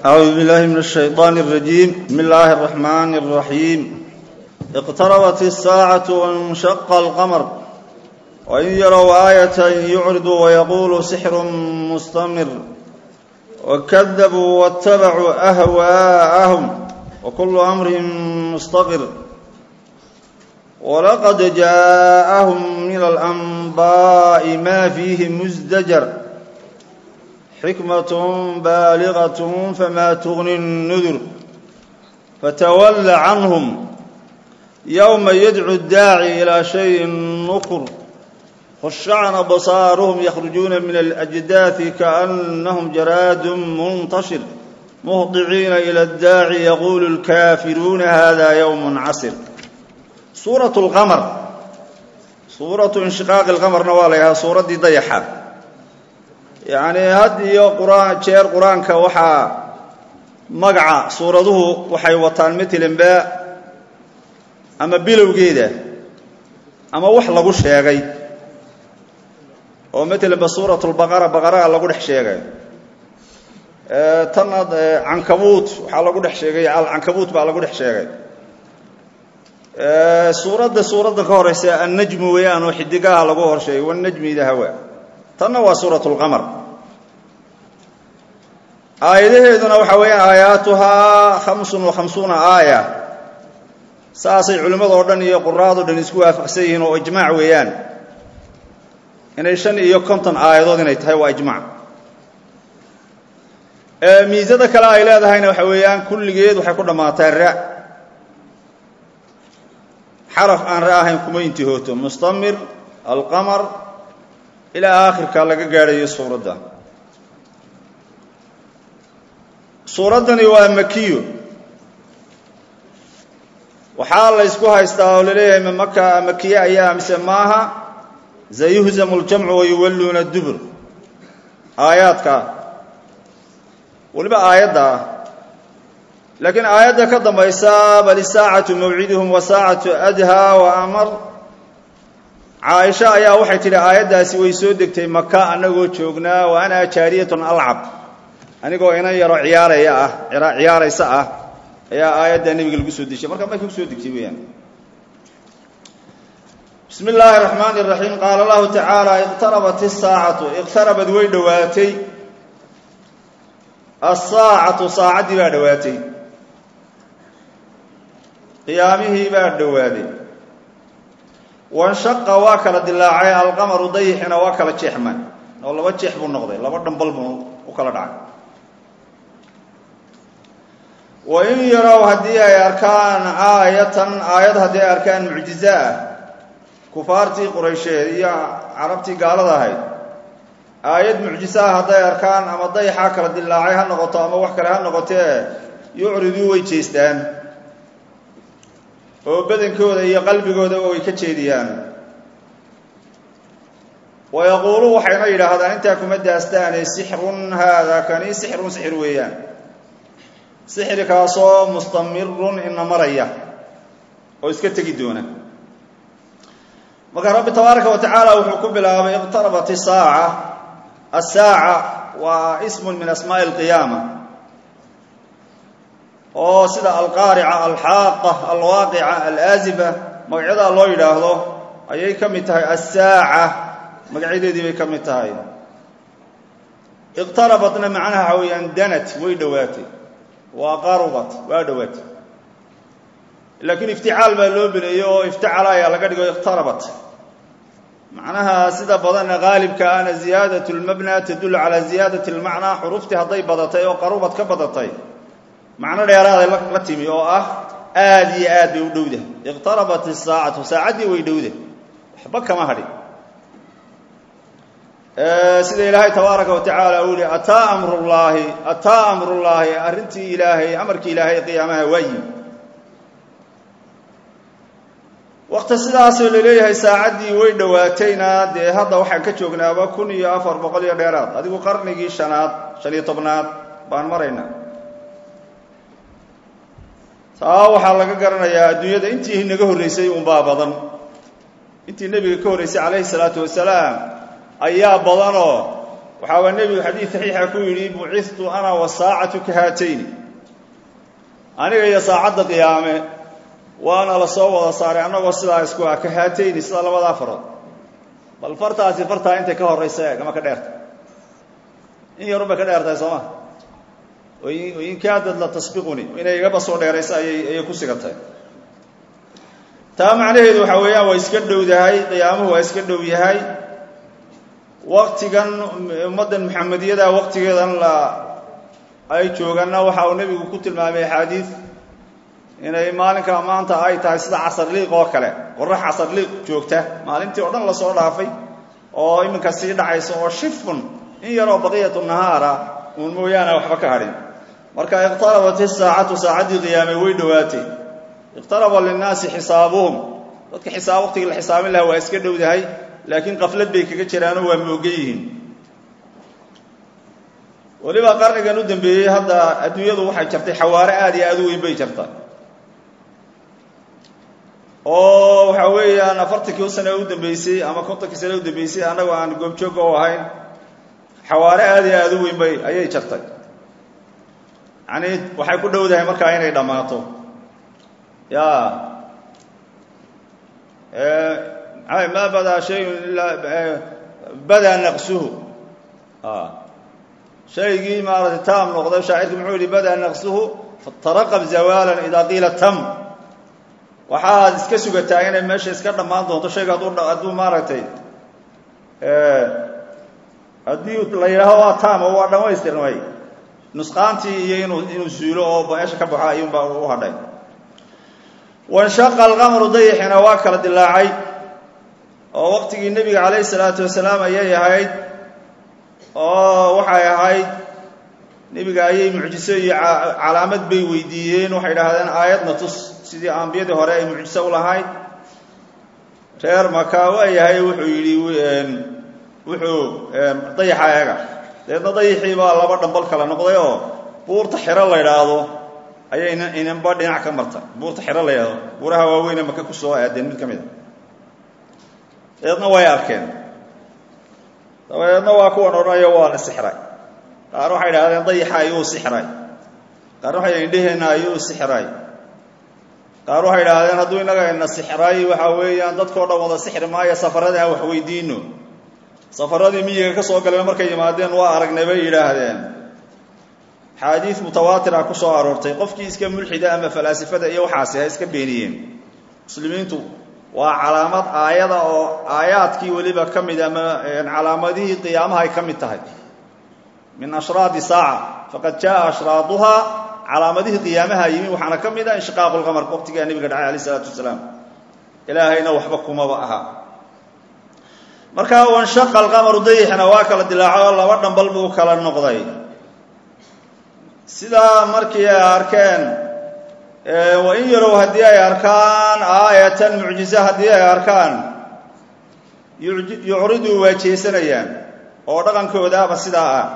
أعوذ بالله من الشيطان الرجيم بسم الله الرحمن الرحيم اقتربت الساعة وانشق القمر وإن يروا آية يعرضوا ويقولوا سحر مستمر وكذبوا واتبعوا أهواءهم وكل أمر مستقر ولقد جاءهم من الأنباء ما فيه مزدجر حكمة بالغة فما تغني النذر فتول عنهم يوم يدعو الداعي إلى شيء نكر خشعن بصارهم يخرجون من الأجداث كأنهم جراد منتشر مهطعين إلى الداعي يقول الكافرون هذا يوم عسر سورة القمر سورة انشقاق القمر نواليها سورة دي ضيحة yacni had iyo quraan jeer qur-aanka waxaa magaca suuraduhu waxay wataan matalanba ama bilowgeeda ama wax lagu sheegay oo matalanba suurat lbaqara baqaraha lagu dhex sheegay tanna cankabuut waxaa lagu dhex sheegay alcankabuut baa lagu dhex sheegay suuradda suuradda ka horeysa annajmu weeyaan oo xidigaha lagu horsheegay wanajmi ida hawa tanna waa suurat lqamar aayadaheeduna waxaa weeyaan aayaatuhaa khamsun wa khamsuuna aaya saasay culimmado dhan iyo quraado dhan isku waafaqsan yihiin oo ijmaac weeyaan inay shan iyo konton aayadood inay tahay waa ijmaac miisada kale ay leedahayna waxa weeyaan kulligeed waxay ku dhammaataa ra xaraf aan ra ahayn kuma intihooto mustamir alqamar ilaa aakhirka laga gaadhayo suuradda suuraddani waa makiyo waxaa la ysku haystaa oo laleeyahay ma maka makiye ayaa mise maaha sayuhzamu ljamcu wayuwalluuna dubur aayaadka weliba aayadda ah laakiin aayadda ka dambaysa bal isaacatu mawciduhum wa saacatu adhaa wa amar caaisha ayaa waxay tidhi aayaddaasi way soo degtay maka annagoo joognaa wa ana jaariyatun alcab anigoo inan yaro ciyaaraya ah ciyaaraysa ah ayaa aayadda nebiga lagu soo dejiyay marka markay kusoo degtay weeyaan bismi illaahi raxmaani raxiim qaala allahu tacaala iqtarabat isaacatu iqtarabad way dhowaatay asaacatu saacaddii baa dhowaatay qiyaamihii baa dhowaaday wanshaqa waa kala dilaacay alqamaru dayixina waa kala jeexman oo laba jeex buu noqday laba dhambal buu u kala dhacay wa in yarow haddii ay arkaan aayatan aayad haddii ay arkaan mucjize ah kufaartii quraysheed iyo carabtii gaalada ahayd aayad mucjise ah hadday arkaan ama dayaxaa kala dilaacay ha noqoto ama wax kale ha noqotee yucriduu way jeestaan oo badankooda iyo qalbigoodaba way ka jeediyaan wa yaquulu waxayna yidhaahdaan intaa kuma daastaane sixrun haada kani sixrun sixir weeyaan sixrikaasoo mustamirun ina maraya oo iska tegi doona marka rabbi tabaaraka wa tacaala wuxuu ku bilaabay iqtarabat isaaca asaaca waa ismun min asmaa'i alqiyaama oo sida alqaarica alxaaqa alwaaqica alaazifa magacyadaa loo yidhaahdo ayay ka mid tahay assaaca magacyadeedii bay ka mid tahay iqtarabatna macnaha waxa weeyaan danat way dhowaatay waa qarubat waa dhowaatay laakiin ifticaal baa loo bineeyey oo iftacala ayaa laga dhigo iqtarabat macnaha sida badanna qaalibka ahna ziyaadat lmabna tadullu calaa ziyaadat lmacnaa xuruftii hadday badatay oo qarubad ka badatay macno dheeraaday la timi oo ah aad iyo aad bay u dhowda iqtarabat isaacatu saacaddii way dhowda waxba kama hadhin sida ilaahay tabaaraka wa tacaala uu yihi ataa amrullaahi ataa amrullaahi arrintii ilaahay amarkii ilaahay qiyaamaha waa yimi wakti sidaasoo laleeyahay saacaddii way dhowaatayna dee hadda waxaan ka joognaaba kun iyo afar boqol iyo dheeraad adigu qarnigii shanaad shan iyo tobnaad baan maraynaa taa waxaa laga garanayaa adduunyada intii naga horreysay unbaa badan intii nebiga ka horreysay calayhi salaatu wasalaam ayaa badanoo waxaaba nebigu xadiid saxiixa ku yidhi bucistu ana wasaacatu ka haatayni aniga iyo saacadda qiyaame waana la soo wada saaray annagoo sidaa isku ah ka haatayni sida labadaa farood bal fartaasi fartaa intay ka horraysa eeg ama ka dheerta in yarun bay ka dheertahay sooma in kaadad la tasbiquni inay igaba soo dheeraysa ayay ayay ku sigatay taa macnaheedu waxaa weeyaan waa iska dhowdahay qiyaamuhu waa iska dhow yahay waktigan ummaddan maxamediyada waktigeedan la ay jooganna waxa uu nebigu ku tilmaamay axaadiid inay maalinka maanta ay tahay sida casarliiq oo kale qorax casarliiq joogta maalintii oo dhan lasoo dhaafay oo iminka sii dhacaysa oo shifun in yaroo baqiyatu nahaara uun mooyaane waxba ka hadhin marka iqtarabat isaacatu saacaddii qiyaamay way dhowaatay iqtaraba linnaasi xisaabuhum dadka xisaab waqtigii la xisaabin lahaa waa iska dhowdahay laakiin qaflad bay kaga jiraanoo waa moogan yihiin weliba qarnigan u dambeeyey hadda adduunyadu waxay jartay xawaare aada iyo aada u weyn bay jarta oo waxa weeyaan afartankii sane u dambeysay ama kontonkii sane u dambeysay annagoo aan goobjooga u ahayn xawaare aada iyo aada u weyn bay ayay jartay yacni waxay ku dhowdahay markaa inay dhammaato ya ma badaa shayun ilaa badaa naqsuhu shaygii maaratay taam noqday shaacirki muxuu yihi badaa naqsuhu fataraqab zawaalan idaa qiila tam waxaad iska sugataa inay meesha iska dhammaan doonto shayga hadduu hadduu maaragtay haddii la yidhaaho waa taam oo waa dhammaystirmay nusqaantii iyo inuu inuu suulo oo meesha ka baxo ayuunbaa u hadhay wanshaqa alqamru dayixina waa kala dilaacay oo waqtigii nebiga calayhi salaatu wasalaam ayay ahayd oo waxay ahayd nebiga ayay mucjiso iyo calaamad bay weydiiyeen waxay idhaahdeen aayadna tus sidii ambiyadii hore ay mucjiso u lahayd reer maka waa yahay wuxuu yidhi wuxuu dayaxa eega dabeedna dayixii baa laba dhambal kala noqday oo buurta xiro la idhaahdo ayay inanba dhinac ka marta buurta xiro la yidhahdo buuraha waaweyne maka ku soo aadeen mid ka mid a dabeedna way arkeen dabeedna waa kuwan odhanaya waa la sixray qaar waxay idhahdeen dayaxa ayuu sixray qaar waxay indheheenna ayuu sixray qaar waxay idhaahdeen hadduu innaga ina sixray waxa weeyaan dadkao dhan wada sixri maayo safaradii aan wax weydiino safaradii miyiga ka soo galeen markay yimaadeen waa aragnay bay yidhaahdeen xaadiis mutawaatir ah ku soo aroortay qofkii iska mulxida ama falaasifada iyo waxaasi ha iska beeniyeen muslimiintu waa calaamad aayada oo aayaadkii weliba ka mid ama calaamadihii qiyaamaha ay ka mid tahay min ashraadi saaca faqad jaa ashraaduhaa calaamadihii qiyaamaha yimi waxaana ka mid ah inshiqaaqu lqamar waqtigaa nebiga dhacay alayh isalaatu wasalaam ilaahayna waxba kumaba aha markaa wanshaqa alqamaru dayixna waa kala dilaaco oo laba dhambal buu kala noqday sidaa markii ay arkeen wain yarow haddii ay arkaan aayatan mucjize haddii ay arkaan yucriduu waa jeesanayaan oo dhaqankoodaaba sidaa ah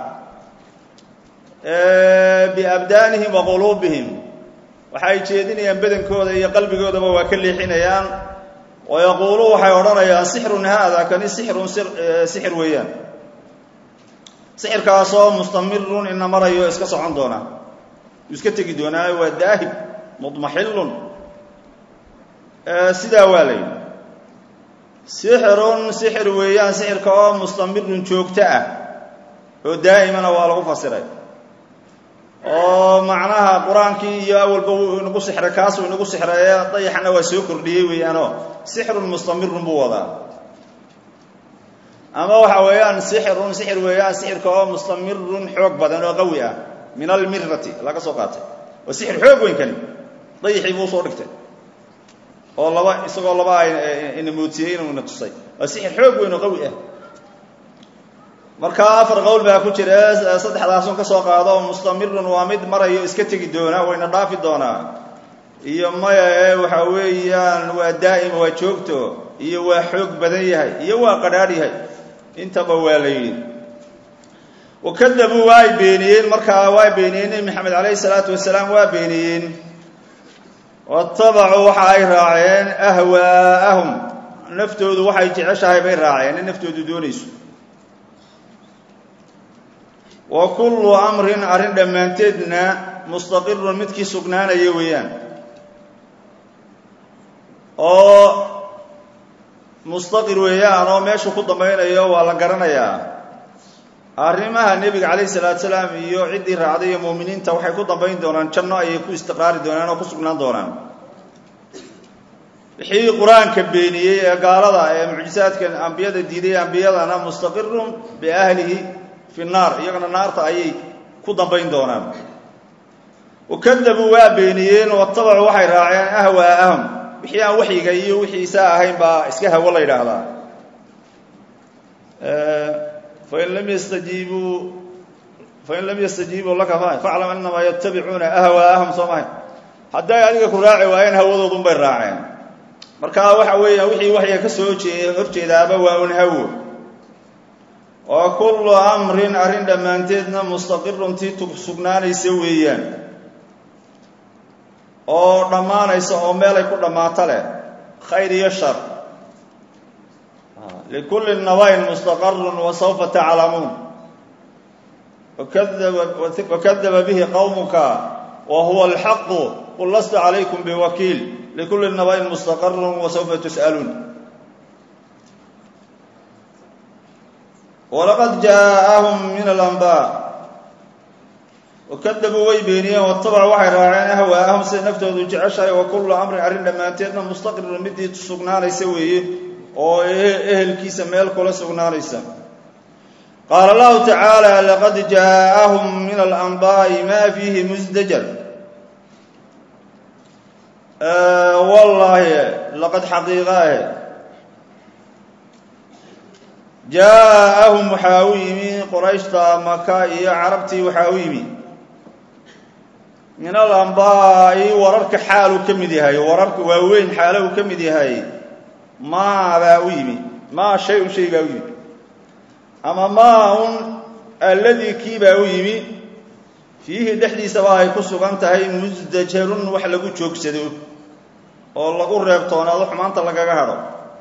biabdaanihim wa quluubihim waxay jeedinayaan badankooda iyo qalbigoodaba waa ka leexinayaan wa yaquuluun waxay odhanayaan sixrun haada kani sixrun sixir weeyaan sixirkaasoo mustamirun ina marayo iska socon doona uu iska tegi doonaa waa daahib mudmaxilun sidaa waa la yidhi sixirun sixir weeyaan sixirka oo mustamirun joogto ah oo daa'imana waa lagu fasiray oo macnaha qur-aankii iyo awalba wuu inagu sixray kaasuu inagu sixraye dayaxna waa soo kordhiyey weeyaanoo sixrun mustamirun buu wadaa ama waxa weeyaan sixirun sixir weeyaan sixirka oo mustamirun xoog badan oo qawi ah min almirati laga soo qaatay waa sixir xoog weyn kani dayaxii buu usoo dhigtay oo laba isagoo laba ina moodsiiyey inuu ina tusay waa sixir xoog weyn oo qawi ah marka afar qowl baa ku jira saddexdaasun ka soo qaado mustamirun waa mid marayo iska tegi doonaa wayna dhaafi doonaa iyo maya ee waxa weeyaan waa daa'ima waa joogto iyo waa xoog badan yahay iyo waa qadhaadh yahay intaba waa la yidhi wakadabuu waa ay beeniyeen markaa waa beeniyeen nebi maxamed calayhi salaatu wasalaam waa beeniyeen watabacuu waxa ay raaceen ahwaa'ahum naftoodu waxay jeceshahay bay raaceen in naftoodu doonayso wa kullu amrin arrin dhammaanteedna mustaqirun midkii sugnaanaya weeyaan oo mustaqir weeyaan oo meeshu ku dambaynayo waa la garanayaa arrimaha nebiga calayhi salaatu salaam iyo ciddii raacday iyo muuminiinta waxay ku dambayn doonaan janno ayay ku istiqraari doonaan oo ku sugnaan doonaan wixii qur-aanka beeniyey ee gaalada ee mucjisaadka ambiyada diiday ambiyadana mustaqirun biahlihi fi naar iyagana naarta ayay ku dambayn doonaan wakadabuu waa beeniyeen watabacuu waxay raaceen ahwaa'ahum wixii aan waxyiga iyo wixiisaa ahayn baa iska hawo la yidhaahdaa fain lam yastajiibuu fain lam yastajiibuu laka faclam inamaa yatabicuuna ahwaa'ahum soo mahay hadday adiga ku raaci waayeen hawadoodun bay raaceen marka waxa weeyaan wixii waxyiga ka soo jee horjeedaaba waa un hawo wa kullu amrin arrin dhammaanteedna mustaqirun tii sugnaanaysa weeyaan oo dhammaanaysa oo meelay ku dhammaato leh khayr iyo shar likulli nabayn mustaqarun wa sawfa taclamuun wakadaba bihi qowmuka wa huwa alxaqu qul lasta calaykum biwakiil likulli nabayn mustaqarun wa sawfa tus'aluun walaqad jaaءahum min alanbaa wakadabuu way beeniyeen watabacuu waxay raaceen ahwaa'ahum siday naftoodu jeceshahay wa kullu amrin arrin dhammaanteedna mustaqirun midii sugnaanaysa weeye oo ehelkiisa meel kula sugnaanaysa qaala allahu tacaala laqad jaaءahum min alanbaa'i ma fiihi musdajar wallaahi laqad xaqiiqaahe jaaءahum waxaa u yimi qorayshta maka iyo carabtii waxaa u yimi min alambaa'i wararka xaaluu ka mid yahay wararka waaweyn xaalo uu ka mid yahay maa baa u yimi maa shay un shay baa u yimi ama maa un alladii kii baa u yimi fiihi dhexdiisaba ay ku sugan tahay musdajarun wax lagu joogsado oo lagu reebtoonaado xumaanta lagaga hadho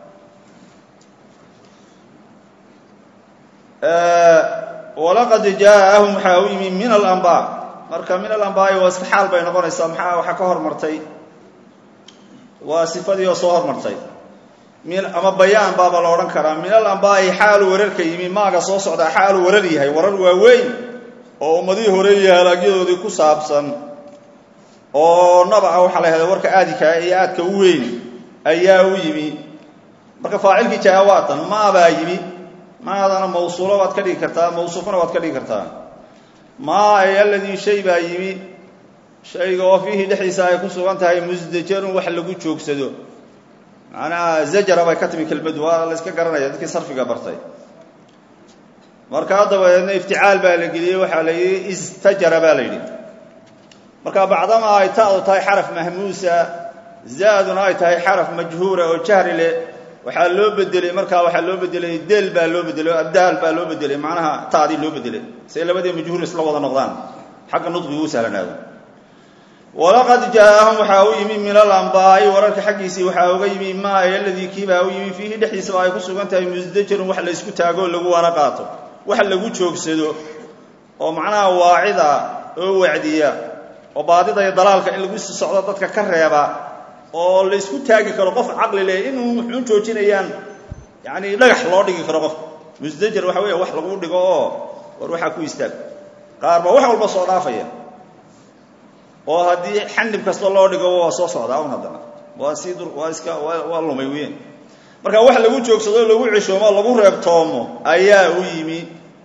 walaqad jaaءahum waxaa u yimi min alambaa marka min alambaa'i waa iska xaal bay noqonaysaa maxaa waxaa ka hormartay waa sifadii oo soo hormartay ama bayaan baaba la odhan karaa min alambaa'i xaalu wararka yimi maaga soo socdaa xaalu warar yahay warar waaweyn oo ummadihii hore iyo halaagyadoodii ku saabsan oo nabaca waxaa la yahda warka aadika iyo aadka u weyn ayaa u yimi marka faacilkii jaa waatan maabaa yimi maadana mawsuulo waad ka dhigi kartaa mawsuufana waad ka dhigi kartaa maa ay aladii shay baa yimi shayga oo fiihi dhexdiisa ay ku sugan tahay musdajarun wax lagu joogsado macnaha zajara bay ka timi kelmadu waa la yska garanaya dadkii sarfiga bartay markaa dabadeedna ifticaal baa la geliyey waxaa la yidhi istajara baa la yidhi marka bacdama ay ta'du tahay xaraf mahmuusa zaaduna ay tahay xaraf majhuura oo jahri leh waxaa loo bedelay markaa waxaa loo bedelay del baa loo bedelay o abdaal baa loo bedelay macnaha taadii loo bedelay say labadii majhuur isla wada noqdaan xagga nudqigu u sahlanaado walaqad jaaahum waxaa u yimi min alambaa'i wararka xaggiisii waxaa uga yimi maa ay aladii kiibaa u yimi fiihi dhexdiisaba ay ku sugan tahay musdajarun wax laysku taago oo lagu wana qaato wax lagu joogsado oo macnaha waacida oo wacdiya oo baadida iyo dalaalka in lagu sii socdo dadka ka reeba oo laysku taagi karo qof caqli leh inuu muxuun joojinayaan yani dhagax loo dhigi karo qof musdajar waxa weya wax lagu dhigo oo war waxaa ku istaag qaar baa wax walba soo dhaafaya oo haddii xanib kasta loo dhigo waa soo socdaa un haddana waa sii waa iska waa lumay weyan marka wax lagu joogsado lagu cishoomo lagu reebtoomo ayaa u yimi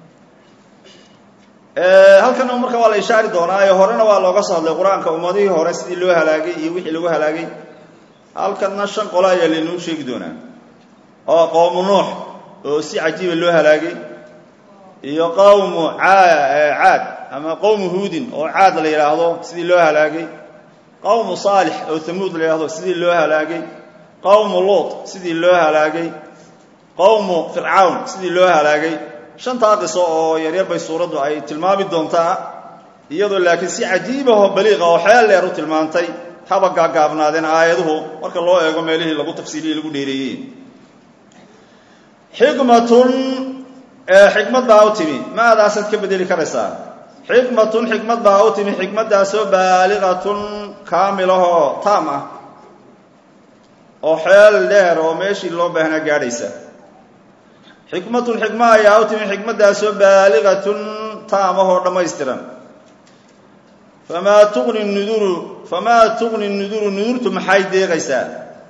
halkana marka waa la ishaari doonaayo horena waa looga soo hadlay qur-aanka ummadihii hore sidii loo halaagay iyo wixii lagu halaagay halkana shan qolo ayaa laynoo sheegi doonaa oo qowmu nuux oo si cajiiba loo halaagay iyo qowmu caad ama qowmu huudin oo caad la yidhaahdo sidii loo halaagay qowmu saalix oo hamuud la yidhahdo sidii loo halaagay qowmu luut sidii loo halaagay qowmu fircawn sidii loo halaagay shantaa qiso oo yaryar bay suuraddu ay tilmaami doontaa iyadoo laakiin si cajiibahoo baliiqa oo xeel dheer u tilmaantay haba gaagaabnaadeen aayaduhu marka loo eego meelihii lagu tafsiiliyey lagu dheereeyey xikmatun xikmad baa u timi maadaasaad ka bedeli karaysaa xikmatun xikmad baa u timi xikmaddaasoo baaliqatun kaamilahoo taam ah oo xeel dheer oo meeshii loo baahnaa gaadhaysa xikmatun xikma ayaa u timi xikmaddaasoo baaliqatun taam ah oo dhammaystiran famaa tuqni nuduru famaa tuqni nuduru nudurtu maxay deeqaysaa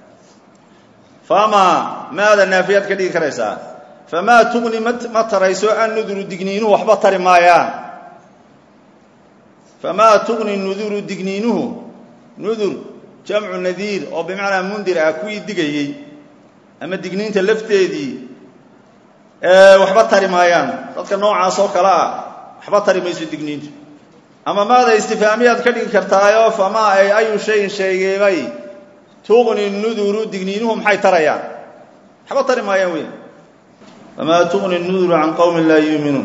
famaa maada naafiyaad ka dhigi karaysaa famaa tuqni ma tarayso an nuduru digniinuhu waxba tari maayaan famaa tuqni nuduru digniinuhu nudur jamcu nadiir oo bimacnaa mundir ah kuwii digayey ama digniinta lafteedii waxba tari maayaan dadka noocaas oo kale ah waxba tari mayso digniintu ama maada istifaamiyaad ka dhigi kartaayo famaa ay ayu shayin sheegeemay tuqni nuduru digniinuhu maxay tarayaan waxba tari maayaan wey famaa tuqni nuduru can qowmin laa yuuminuun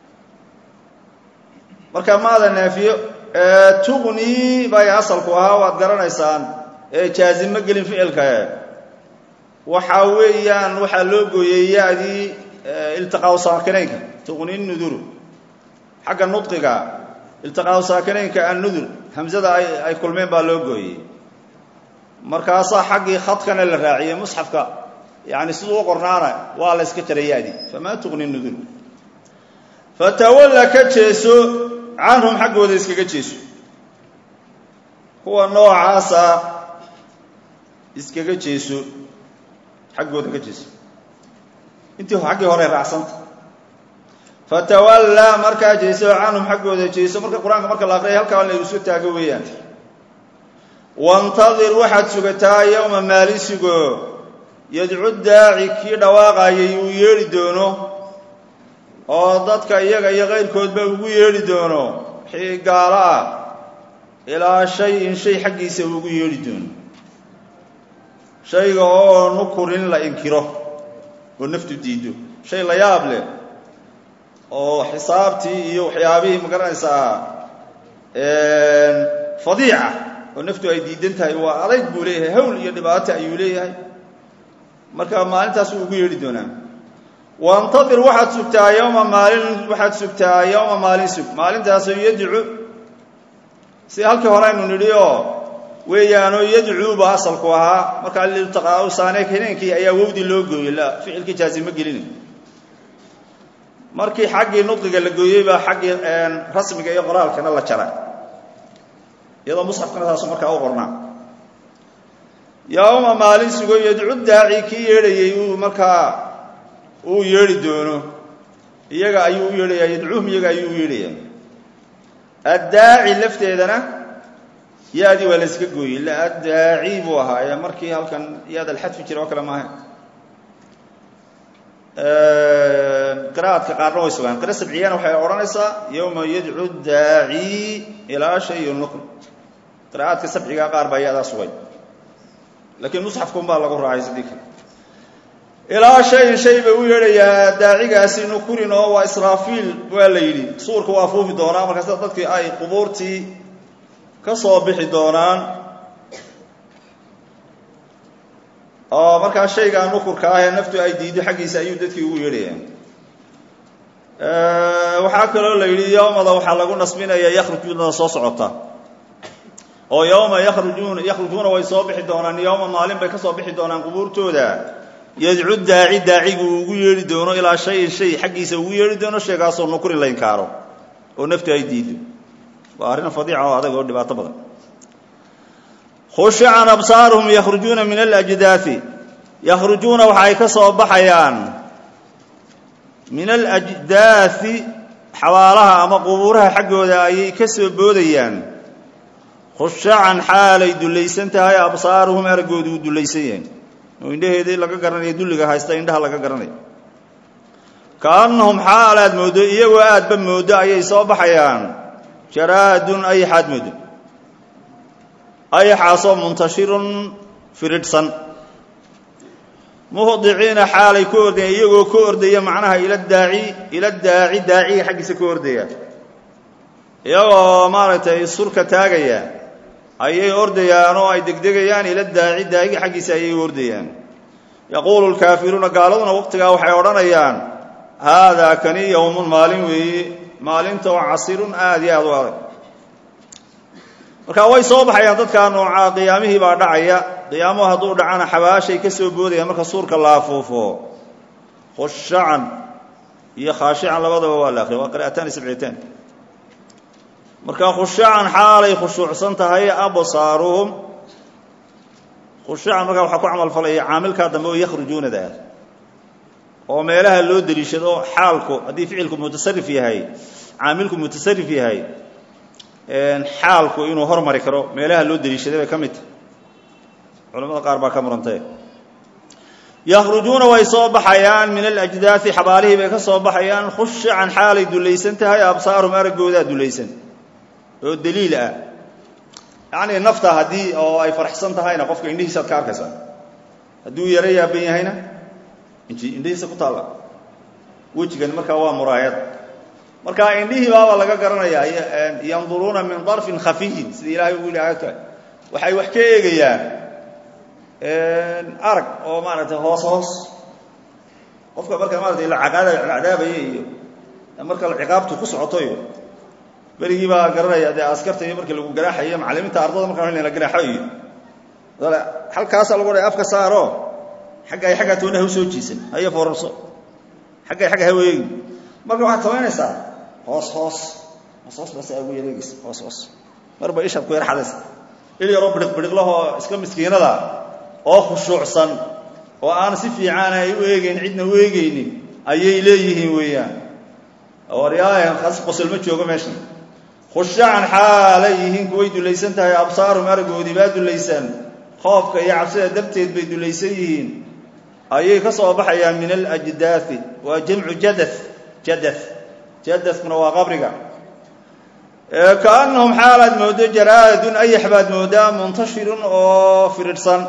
marka maada naafiyo tuqni bay asalku ahaa waad garanaysaan ee jaazimo gelin ficilka waxaa weeyaan waxaa loo gooyey ya-dii iltiqaau saakinaynka tuqni nuduru xagga nudqiga iltiqaau saakinaynka annudur hamzada ay kulmeen baa loo gooyey markaasaa xaggii khadkana la raaciyey musxafka yani siduu u qornaana waa la yska jaray ya-dii famaa tuqni nudur fatawalla ka jeeso canhum xaggooda iskaga jeeso kuwa noocaasa iskaga jeeso xaggooda ka jeeso intii xaggii hore raacsanta fatawallaa markaa jeeso canhum xaggooda jeeso marka qur-aanka marka la aqriyay halkaa la isu taago weeyaan wantadir waxaad sugataa yowma maalin sugo yadcu daaci kii dhawaaqayay uu yeedhi doono oo dadka iyaga iyo kayrkoodba ugu yeedhi doono wixii gaalo ah ilaa shay-in shay xaggiisa uu ugu yeedhi doono shayga oo nukurin la inkiro oo naftu diido shay la yaab leh oo xisaabtii iyo waxyaabihii magaranaysaa fadiica oo naftu ay diidan tahay waa adayg buu leeyahay hawl iyo dhibaato ayuu leeyahay marka maalintaasuu ugu yeedhi doonaa wantadir waxaad sugtaa yowma maalin waxaad sugtaa yowma maalin sug maalintaasoo yadcu si halkii hore aynu nidhi oo weeyaanoo yadcuuba asalku ahaa markaa liltiqaau saane hineenkii ayaa wowdii loo gooyey la ficilkii jaazimo gelina markii xaggii nudqiga la gooyey baa xaggii rasmiga iyo qoraalkana la jaray iyadoo musxafkana taasu markaa u qornaa yowma maalin sugo yadcu daaci kii yeedhayey uu markaa uu yeedhi doono iyaga ayuu u yeedhayaa yadcuuhum iyaga ayuu u yeedhayaa addaaci lafteedana ya-dii waa la yska gooyey la addaaci buu ahaa ee markii halkan yaad alxadfi jira oo kale maaha qira'aadka qaarna way sugaan qira sabciyana waxay odhanaysaa yowma yadcu daaci ilaa shay nuql qira'aadka sabciga qaar baa yadaa sugay laakiin musxafkun baa lagu raacay sidii ilaa shayin shay bay u yeedhayaa daacigaasi nukurin oo waa israafiil waa la yidhi suurka waa fuufi doonaa markaas dadkii ay qubuurtii ka soo bixi doonaan oo markaa shaygaa nukurka ah ee naftu ay diido xaggiisa ayuu dadkii ugu yeedhayaa waxaa kaloo la yidhi yowmada waxaa lagu nasbinaya yakhrujuuna soo socota oo yowma yakhrujuuna yakhrujuuna way soo bixi doonaan yowma maalin bay ka soo bixi doonaan qubuurtooda yadcu daaci daacigu uu ugu yeedhi doono ilaa shayin shay xaggiisa ugu yeedhi doono shaygaasoo nukurin la inkaaro oo naftu ay diido waa arrin fadiica oo adag oo dhibaato badan khushican absaaruhum yakhrujuuna min alajdaai yakhrujuuna waxa ay ka soo baxayaan min alajdaai xabaalaha ama qubuuraha xaggooda ayay ka soo boodayaan khushacan xaalay dullaysan tahay absaaruhum araggoodu uu dullaysan yahay oo indhaheedii laga garanaya dulliga haysta indhaha laga garanaya kaannahum xaal aad mooddo iyagoo aadba mooddo ayay soo baxayaan jaraadun ayaxaad mooddo ayaxaasoo muntashirun firidhsan muhdiciina xaalay ku ordayaan iyagoo ka ordaya macnaha ila daaci ila daaci daaciga xaggiisa ka ordaya iyagoo maaragtay surka taagaya ayay ordayaan oo ay degdegayaan ila daaci daaciga xaggiisa ayay ordayaan yaquulu lkaafiruuna gaaladuna waqtigaa waxay odhanayaan haadaa kani yowmun maalin weeye maalinta oo casirun aada iyo aada u adag marka way soo baxayaan dadkaa noocaa qiyaamihii baa dhacaya qiyaamuhu hadduu dhacana xabaashay ka soo boodayaan marka suurka la afuufo khushacan iyo khaashican labadaba waa la akriya waa qira'ataani sabcitaan marka khushacan xaalay khushuucsan tahay absaaruhum khushacan markaa waxaa ku camal falaya caamilkaa dambe oo yakhrujuunada ah oo meelaha loo deliishado xaalku haddii ficilku mutasarif yahay caamilku mutasarif yahay xaalku inuu hormari karo meelaha loo deliishaday bay ka mid tahay culamada qaar baa ka murantay yakhrujuuna way soo baxayaan min alajdaai xabaalihii bay ka soo baxayaan khushacan xaalay dulaysan tahay absaarum araggoodaa dulaysan oo daliil ah yacnii nafta haddii oo ay faraxsan tahayna qofka indhihiisaad ka arkaysaa hadduu yaro yaaban yahayna indhihiisa ku taalla wejigan markaa waa muraayad marka indhihii baaba laga garanayaa yanduruuna min darfin khafiyin sida ilaahay ugu yihi aayadka waxay wax ka eegayaan arag oo maaragtay hoos hoos qofka marka maratay la cadaabaya iyo marka ciqaabtu ku socoto iyo berigii baa garanaya dee askarta iyo markii lagu garaaxayo macalimiinta ardada markaa la garaaxo iyo halkaasaa lagu dha afka saaro xagga xaggaa toona ha u soo jiisan haya foorarso xagga xagga ha weegi marka waxaad samaynaysaa hoos hoos hoos hoos baa saa ugu yareegaysa hoos hoos marba ishaad ku yar xadaysa il yaroo bidhiq bidhiqlahoo iska miskiinada oo khushuucsan oo aan si fiican ay u eegeyn cidna u eegeynin ayay leeyihiin weeyaan waryaaya qosol ma joogo meeshan khushacan xaalay yihiin kuway dulaysan tahay absaarum aragoodii baa dulaysan qoofka iyo cabsida darteed bay dulaysan yihiin ayay ka soo baxayaan min alajdaai waa jamcu jada jada jadakuna waa qabriga kaanahum xaalaad moodo jaraadun ayax baad moodaa muntashirun oo firidhsan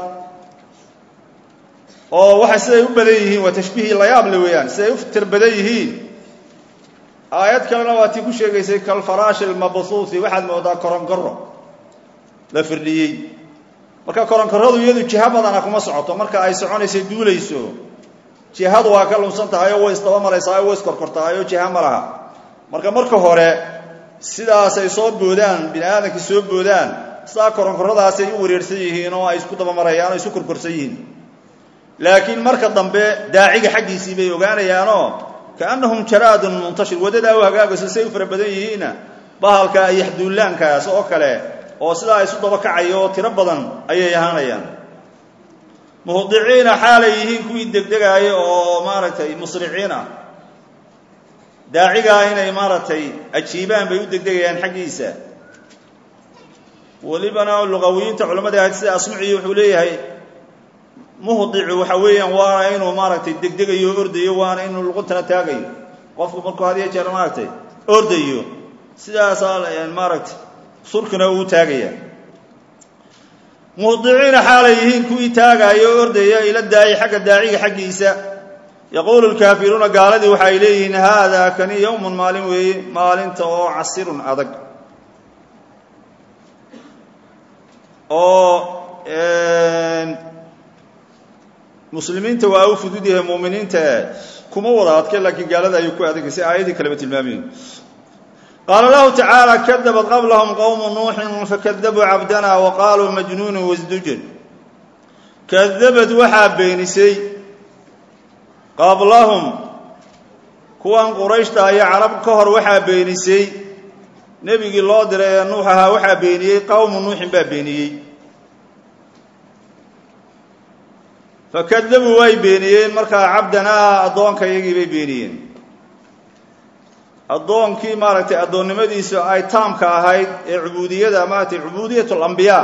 oo waxay siday u badan yihiin waa tashbiihii layaable weeyaan siday u tir badan yihiin aayad kalena waa tii ku sheegaysay kalfaraashi lmabhuuhi waxaad moodaa koronkaro la firdhiyey marka koronkaradu iyadu jiha badana kuma socoto marka ay soconaysay duulayso jihadu waa ka lunsan tahay oo way isdaba maraysaa oo way iskorkortahay oo jiha ma laha marka marka hore sidaasay soo boodaan bini aadamkii soo boodaan sidaa koronkaradaasay u wareersan yihiin oo ay isku daba marayaan oo isu korkorsan yihiin laakiin marka dambe daaciga xaggiisii bay ogaanayaanoo kaannahum jaraadun muntashir waddadaa u hagaagayso say u fara badan yihiinna bahalka yaxduullaankaas oo kale oo sidaa isu daba kacayo oo tiro badan ayay ahaanayaan muhdiciina xaalay yihiin kuwii degdegaaya oo maaragtay musriciin ah daacigaa inay maaragtay ajiibaan bay u degdegayaan xaggiisa welibana luqawiyiinta culamada ahayd sida asmuciyi wuxuu leeyahay muhdicu waxa weeyaan waana inuu maaragtay degdegayo ordayo waana inuu luquntana taagayo qofku markuu had iyo jeer maaragtay ordayo sidaasaa maaragtay surkina uu taagaya muhdiciina xaalay yihiin kuwii taagaayo o ordaya ila daaci xagga daaciga xaggiisa yaquulu lkaafiruuna gaaladii waxay leeyihiin haadaa kani yowmun maalin weeye maalinta oo casirun adag oo muslimiinta waa u fudud yahay muminiinta kuma wada adke laakiin gaalada ayuu ku adagay si aayadii kaleba tilmaamayen qaala lahu tacaala kadabat qablahum qowmu nuuxin fakadabuu cabdana wa qaaluu majnuunu wasdujan kadabad waxaa beenisay qablahum kuwan qurayshta iyo carab ka hor waxaa beenisay nebigii loo diray ee nuux ahaa waxaa beeniyey qowmu nuuxin baa beeniyey fakadabuu way beeniyeen markaa cabdanaa addoonka iyagii bay beeniyeen addoonkii maaragtay addoonnimadiisu ay taamka ahayd ee cubuudiyada maaragtay cubuudiyat alambiyaa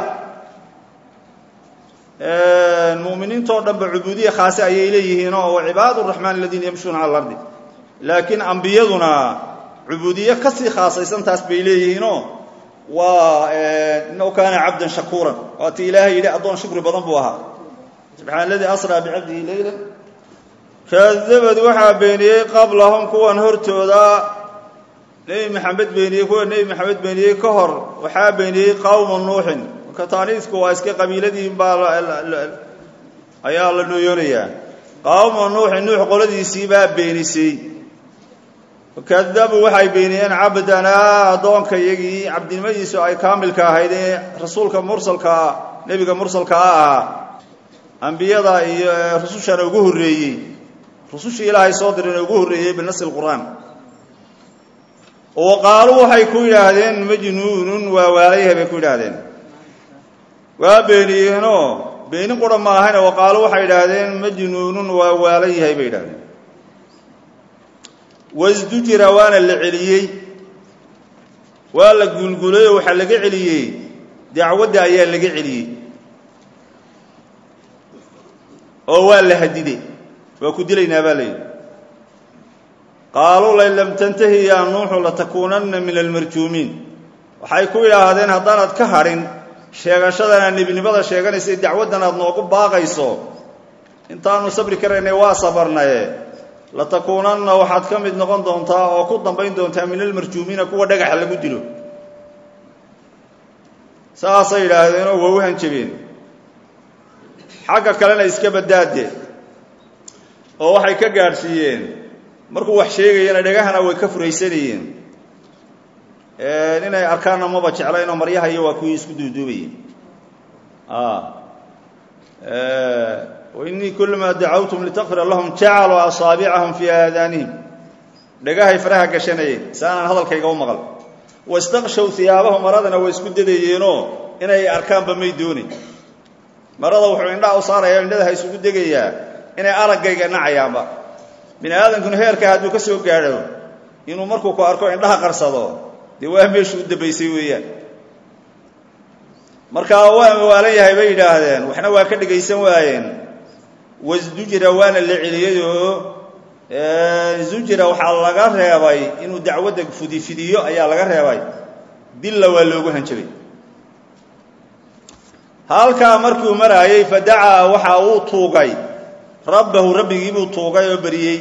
mu'miniintoo dhanba cubuudiya khaase ayay leeyihiinoo wa cibaadu raxmaan aladiina yamshuuna cala alardi laakiin ambiyaduna cubuudiye ka sii khaasaysan taas bay leeyihiinoo waa inahu kaana cabdan shakuuran waati ilaahay yidhi addoon shukri badan buu ahaa subxaana aladii asraa bicabdihi leyla kadabad waxaa beeniyey qablahum kuwan hortooda nebi maxamed beeniyey kuwa nebi maxamed beeniyey ka hor waxaa beeniyey qowmu nuuxin marka taaniisku waa iska qabiiladii baa ayaa la nooyoonayaa qowmu nuuxin nuux qoladiisii baa beenisay kadabuu waxay beeniyeen cabdanaa addoonka iyagii cabdinimadiisu ay kaamilka ahayd ee rasuulka mursalkaa nebiga mursalka a ahaa ambiyada iyo rusushana ugu horreeyey rusushii ilaahay soo dirayna ugu horreeyey binasi lqur'aan wa qaaluu waxay ku yidhaahdeen majnuunun waa waalayhay bay ku yidhaahdeen waa beeniyeenoo beenin qura ma ahayne wa qaaluu waxay yidhaahdeen majnuunun waa waalan yahay bay yidhahdeen wasdujira waana la celiyey waa la guulgulay oo waxaa laga celiyey dacwadda ayaa laga celiyey oo waa la hadiday waa ku dilaynaa baa layidhi qaaluu lain lam tantahi yaa nuuxu latakuunanna min almarjuumiin waxay ku yidhaahdeen haddaanaad ka hadhin sheegashadana nebinimada sheeganaysa dacwaddan aad noogu baaqayso intaanu sabri karaynay waa sabarnaye latakuunanna waxaad ka mid noqon doontaa oo ku dambayn doontaa min almarjuumiina kuwa dhagaxa lagu dilo saasay yidhaahdeenoo waa u hanjabeen xagga kalena iska baddaade oo waxay ka gaadhsiiyeen markuu wax sheegayana dhagahana way ka furaysanayeen inay arkaanna maba jeclayn oo maryaha iyo waa kuwii isku duuduubayeen wainii kulamaa dacawtum litakfira lahum jacaluu asaabicahum fii aadaanihim dhagahay faraha gashanayeen saanaan hadalkayga u maqal wastaqshow hiyaabahu maradana way isku dadayeenoo inay arkaanba may doonin marada wuxuu indhaha u saaraya indhadaha isugu degayaa inay araggayga nacayaanba bini aadankuna heerka hadduu ka soo gaadho inuu markuu ku arko indhaha qarsado dee waa meeshu u dambaysay weeyaan markaa waa waalan yahay bay yidhaahdeen waxna waa ka dhegaysan waayeen wasdujira waana la celiyeyoo zujira waxaa laga reebay inuu dacwadda fudifidiyo ayaa laga reebay dilla waa loogu hanjabay halkaa markuu maraayey fadacaa waxa uu tuugay rabbahu rabbigiibuu tuugay oo beriyey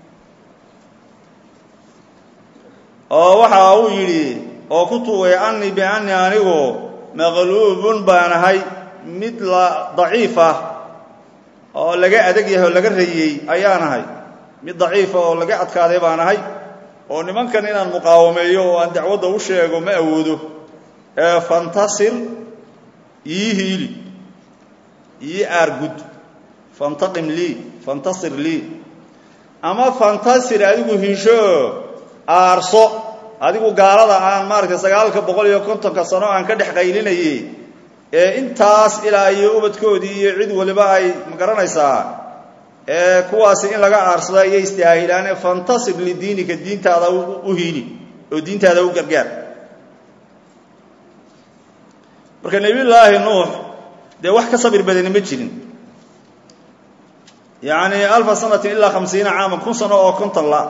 oo waxa uu yidhi oo ku tuugay annii biannii anigu maqluubun baanahay mid la daciif ah oo laga adag yahay oo laga rayey ayaanahay mid daciifa oo laga adkaaday baanahay oo nimankan inaan muqaawameeyo oo aan dacwadda u sheego ma awoodo ee fantasir ii hiili ii aargud fantaqim lii fantasir lii ama fantasir adigu hiisho aarso adigu gaalada aan maaragtay sagaalka boqol iyo kontonka sano aan ka dhex qaylinayey ee intaas ilaa iyo ubadkoodii iyo cid waliba ay magaranaysaa ee kuwaasi in laga aarsada iyo istaahilaane fantasir lidiinika diintaada u hiili oo diintaada u gargaar marka nebiyullaahi nuux dee wax ka sabir badani ma jirin yacni alfa sanatin ilaa khamsiina caaman kun sano oo konton la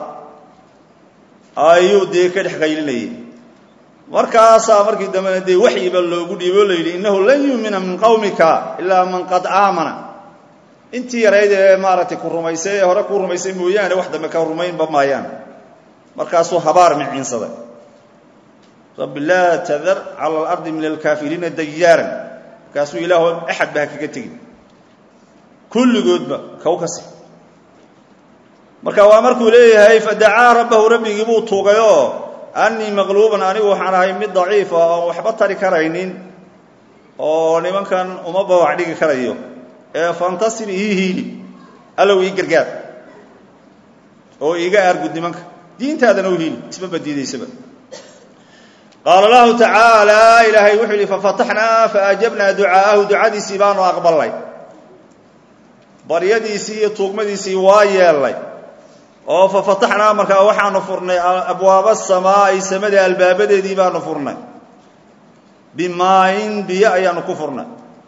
ayuu dee ka dhex qaylinayay markaasaa markii dambena dee waxyiba loogu dhiibo la yidhi innahu lan yuumina min qawmika ilaa man qad aamana intii yarayd ee maaragtay ku rumaysay ee hore ku rumaysay mooyaane wax dambe ka rumaynba maayaan markaasuu habaar miciinsaday rabbi laa tadar cala alardi min alkaafiriina dayaaran markaasuu ilaahu axad ba ha kaga tegin kulligoodba kaw kasi marka waa markuu leeyahay fadacaa rabbahu rabbigii buu tuugayoo annii maqluuban anigu waxaan ahay mid daciifa oon waxba tari karaynin oo nimankan uma bawac dhigi karayo ee fantasir ii hiili allow ii gargaar oo iiga aargud nimanka diintaadana u hiili isma badiidaysaba qaala lahu tacaala ilaahay wuxuu yidhi fafataxnaa faajabnaa ducaa'ahu ducadiisii baanu aqbalnay baryadiisii iyo tuugmadiisii waa yeelnay oo fafataxnaa markaa waxaanu furnay abwaaba samaa'i samada albaabadeedii baanu furnay bimaayin biyo ayaanu ku furnay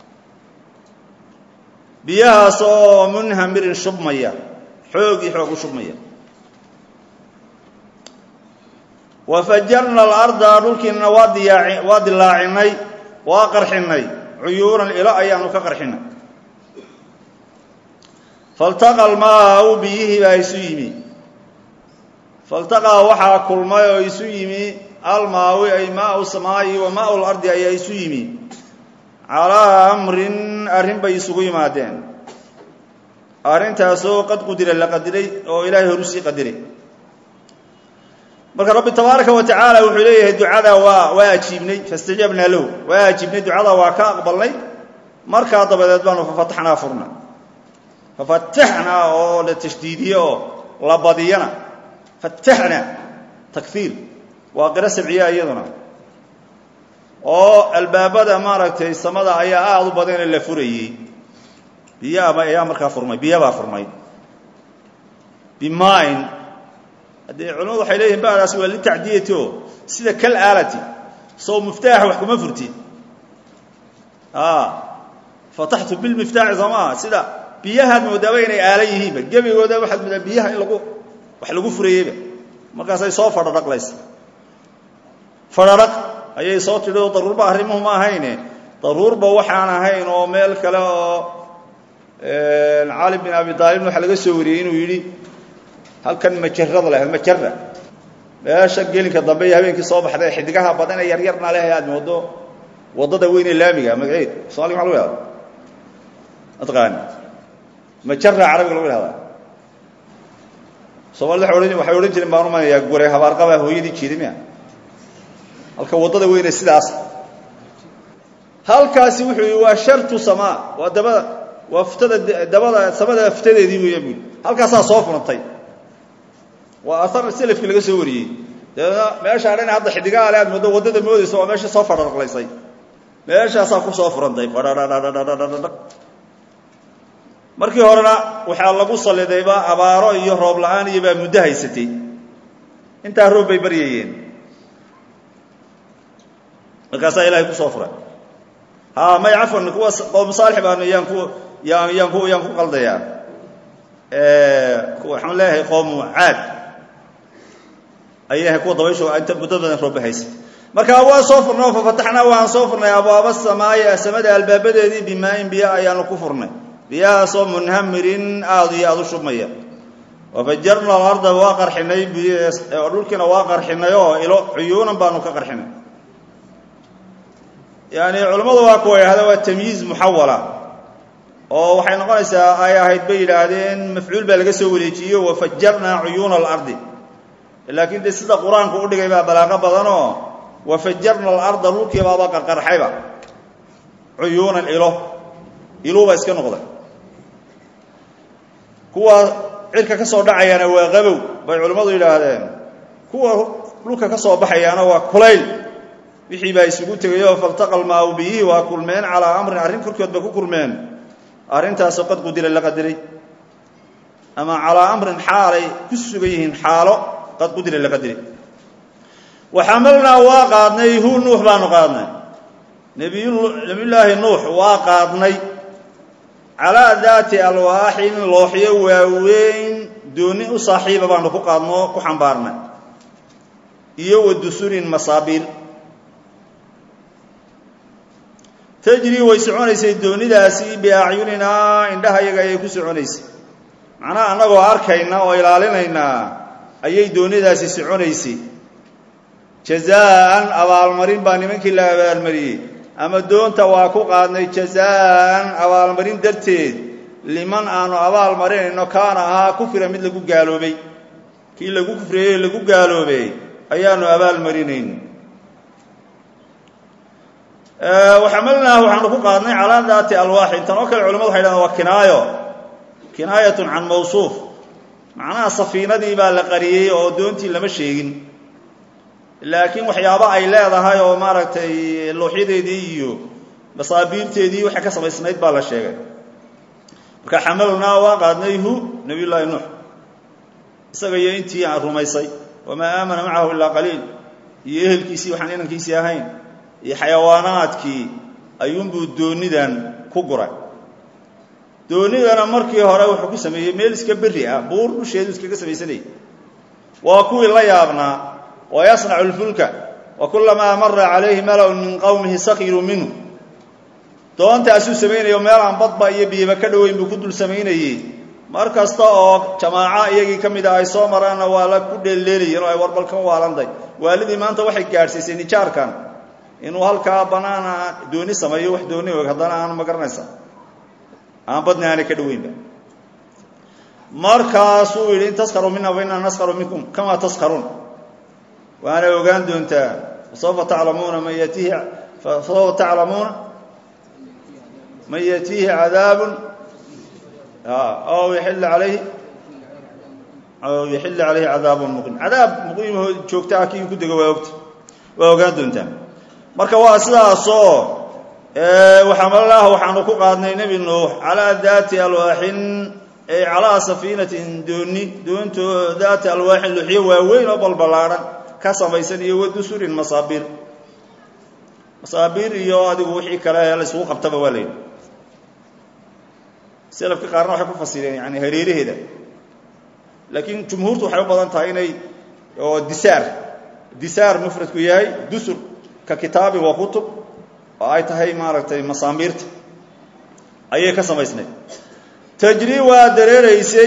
biyahaas oo munhamirin shubmaya xoog iyo xoog u shubmaya wafajarna alarda dhulkiinana waa diyaa waa dilaacinay waa qarxinay cuyuunan ilo ayaanu ka qarxinay faltaqa almaau biyihii baa isu yimi faltaqaa waxaa kulmay oo isu yimi almaawi ay maau samaa'i wa maau lardi ayaa isu yimi calaa amrin arrin bay isugu yimaadeen arrintaasoo qad qudira la qadiray oo ilaahay horu sii qadiray marka rabbi tabaaraka wa tacaala wuxuu leeyahay ducada waa waa ajiibnay faاstajaabnaa lahu waa ajiibnay ducada waa ka aqbalnay markaa dabadeed baanu fafataxnaa furna fafataxnaa oo la tashdiidiye oo la badiyana fataxna takfiir waa qiro sabciya iyaduna oo albaabada maaragtay samada ayaa aada u badanee la furayey biyaaba ayaa markaa furmay biyabaa furmay bimain haddee culamadu waxay leeyihin badaas waa litacdiyati o sida kal aalati soo miftaaxa wax kuma furtid fataxtu bilmiftaaxi soo maaha sida biyahaad moodaaba inay aalan yihiinba gebigooda waxaad moodaa biyaha in lagu wax lagu furayeyba markaasay soo fadhadhaqlaysa fadhadhaq ayay soo tidhi oo daruurba arrimuhu ma ahayne daruurba waxaan ahayn oo meel kale oo cali bin abi aalibna waxaa laga soo wariyey inuu yidhi halkan majarada leh majara meesha gelinka dambe iyo habeenkii soo baxday xidigaha badan ee yaryarna leh aad moodo waddada weyn ee laamiga magaceed somalia maa lagu yahda mataqaani majara carabiga lagu yahdaa soomaalida waay waxay odhan jireen baan umanayaa gure habaarqabaa hooyadii jiidamiya halka waddada weyne sidaas halkaasi wuxuu yii waa shartu samaa waa dabada waa ftada dabada samada ftadeedii weya bui halkaasaa soo furantay waa aar selafkii laga soo wariyey dabeedna meeshaa dhan hadda xidigaha le aad moodo waddada moodaysa waa meesha soo fadhaqlaysay meeshaasaa ku soo furantay fadhadhadhadhadhadhadh markii horena waxaa lagu sallidayba abaaro iyo roob la-aan iyo baa muddo haysatay intaa roob bay baryayeen markaasaa ilahay kusoo furay ha may cafwan kuwa qowm saalix baanu yaan ku yaan yaan ku yaan ku qaldayaa waxaan leeyahay qowmu caad ayay kuwa dabayshu inta muddo badan rooba haysa marka waa soo furnay oo fafataxnaa waan soo furnay abwaaba samaayi samada albaabadeedii bimaain biyo ayaanu ku furnay biyahaasoo munhamirin aada iyo aada u shubmaya wafajarna alarda waa qarxinay dhulkiina waa qarxinay oo ilo cuyuunan baanu ka qarxinay yani culammadu waa kuwa yidhahda waa tamyiiz muxawala oo waxay noqonaysaa ay ahayd bay yidhaahdeen mafcuul baa laga soo wareejiyo wafajarnaa cuyuuna alardi laakiin de sida qur-aanku udhigay baa balaaqo badanoo wafajarna alarda dhulkii baaba qarqarxayba cuyuunan ilo iluuba iska noqday kuwa cirka ka soo dhacayaana waa qabow bay culimmadu yidhaahdeen kuwa dhulka ka soo baxayaana waa kulayl wixii baa isugu tegayoo faltaqal maaw biyihii waa kulmeen calaa amrin arrin korkood bay ku kulmeen arrintaasoo qad qudira la qadiray ama calaa amrin xaalay ku sugan yihiin xaalo qad qudira la qadiray waxamalnaa waa qaadnay hu nuux baanu qaadnay nabiyullaahi nuux waa qaadnay calaa daati alwaaxin looxyo waaweyn dooni u saaxiiba baanu ku qaadno ku xambaarnay iyo wa dusurin masaabiil tajrii way soconaysay doonidaasi biacyuninaa indhahayaga ayay ku soconaysay macnaha annagoo arkayna oo ilaalinaynaa ayay doonidaasi soconaysay jazaan abaalmarin baa nimankii la abaalmariyey ama doonta waa ku qaadnay jazaan abaalmarin darteed liman aanu abaal marinayno kaana ahaa kufira mid lagu gaaloobay kii lagu kufriyey lagu gaaloobay ayaanu abaal marinayn waxamalnaahu waxaanu ku qaadnay calaa daati alwaaxin tan oo kale culamadu waxay dhahdeen waa kinaayo kinaayatun can mawsuuf macnaha safiinadii baa la qariyey oo doontii lama sheegin laakiin waxyaabo ay leedahay oo maaragtay looxyadeedii iyo masaabiirteedii waxay ka samaysnayd baa la sheegay marka xamalnaa waa qaadnay hu nabiy llaahi nuux isaga iyo intii aan rumaysay wamaa aamana macahu ilaa qaliil iyo ehelkiisii waxaan inankiisii ahayn iyo xayawaanaadkii ayuunbuu doonidan ku guray doonidana markii hore wuxuu ku sameeyey meel iska berri ah buur dusheedu iskaga samaysanayay waa kuwii la yaabnaa wa yasnacu lfulka wa kulamaa mara calayhi mala'un min qowmihi sakiruu minhu doontaasuu samaynayo meel aan badba iyo biyaba ka dhoweyn buu ku dul samaynayey mar kasta oo jamaaco iyagii ka mida ay soo maraanna waa la ku dheelleelayeen oo ay warbalkan waalanday waalidii maanta waxay gaadhsiisay nijaarkan inuu halkaa banaana dooni sameeyo wax dooni og haddana aan ma garanaysa aan badni aanay ka dhoweynba markaasuu yidhi in taskaruu mina fa innaa naskaru minkum kamaa taskaruun waana ogaan doontaa fasawfa taclamuuna man yatiihi fasawfa taclamuuna man yatiihi cadaabun aw yaxilla calayhi aw yaxilla calayhi cadaabun muqiim cadaab muqiimahoo joogta ah kii ku dego waa ogta waa ogaan doontaa marka waa sidaasoo waxaamalaah waxaanu ku qaadnay nebi nuux calaa daati alwaaxin ay calaa safiinatin dooni doonto daati alwaaxin luxyo waaweyn oo balballaadhan ka samaysan iyo wadusurin masaabiir masaabiir iyo adigu wixii kale la isugu qabtaba waa layidhi selafka qaarna waxay ku fasireen yani hareeraheeda laakiin jumhuurtu waxay u badan tahay inay oo disaar disaar mufradku yahay dusur ka kitaabin wa kutub oo ay tahay maaragtay masaamiirta ayay ka samaysnayd tajri waa dareeraysay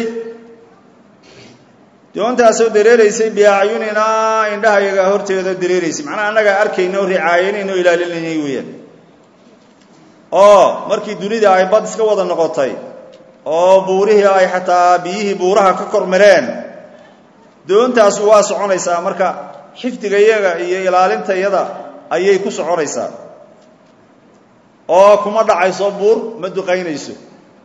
doontaasoo dareeraysay biacyuninaa indhahayaga horteeda dareeraysay macnaha annagaa arkayna o ricaayanayn oo ilaalinaynay weeyaan oo markii dunida ay bad iska wada noqotay oo buurihii ay xataa biyihii buuraha ka kor mareen doontaas waa soconaysaa marka xifdiga iyaga iyo ilaalinta iyada ayay ku soconaysaa oo kuma dhacayso buur ma duqaynayso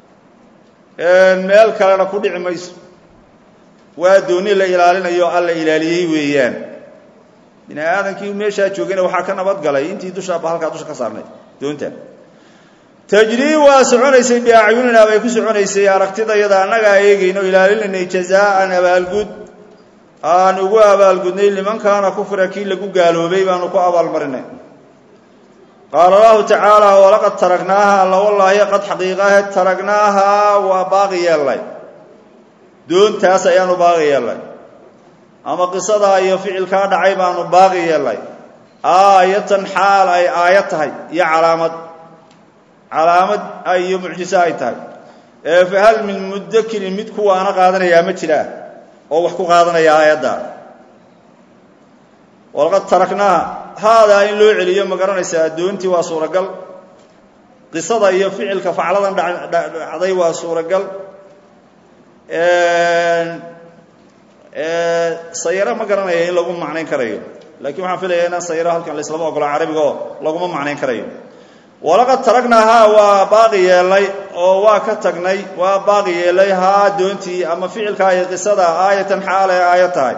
meel kalena ku dhici mayso waa dooni la ilaalinayo alla ilaaliyey weeyaan bini aadamkii meeshaa joogayna waxaa ka nabad galay intii dusha halkaa dusha ka saarnay doonta tajrii waa soconaysay biacyunina bay ku soconaysay aragtidayada annagaa eegayno ilaalinaynay jazaa'an abaalgud aan ugu abaalgudnay liman kaana kufra kii lagu gaaloobay baanu ku abaalmarinay qaala allahu tacaala walaqad taragnaaha alla wallaahi qad xaqiiqahe taragnaaha waa baaqi yeellay doontaas ayaanu baaqi yeellay ama qisadaa iyo ficilkaa dhacay baanu baaqi yeellay aayatan xaal ay aayad tahay iyo calaamad calaamad iyo mucjiso ay tahay ee fa hal min mudakirin mid kuwaana qaadanayaa ma jiraa oo wax ku qaadanaya aayadda walaqad taraknaaha haadaa in loo celiyo ma garanaysaa doontii waa suuragal qisada iyo ficilka facladan dhacday waa suuragal sayaro ma garanaya in lagu macnayn karayo laakiin waxaan filaya inaan sayaro halkan laislama ogolo carabiga oo laguma macnayn karayo walaqad taragnaahaa waa baaqi yeelnay oo waa ka tagnay waa baaqi yeelay haa doontii ama ficilkaa iyo qisada aayatan xaal ay aayad tahay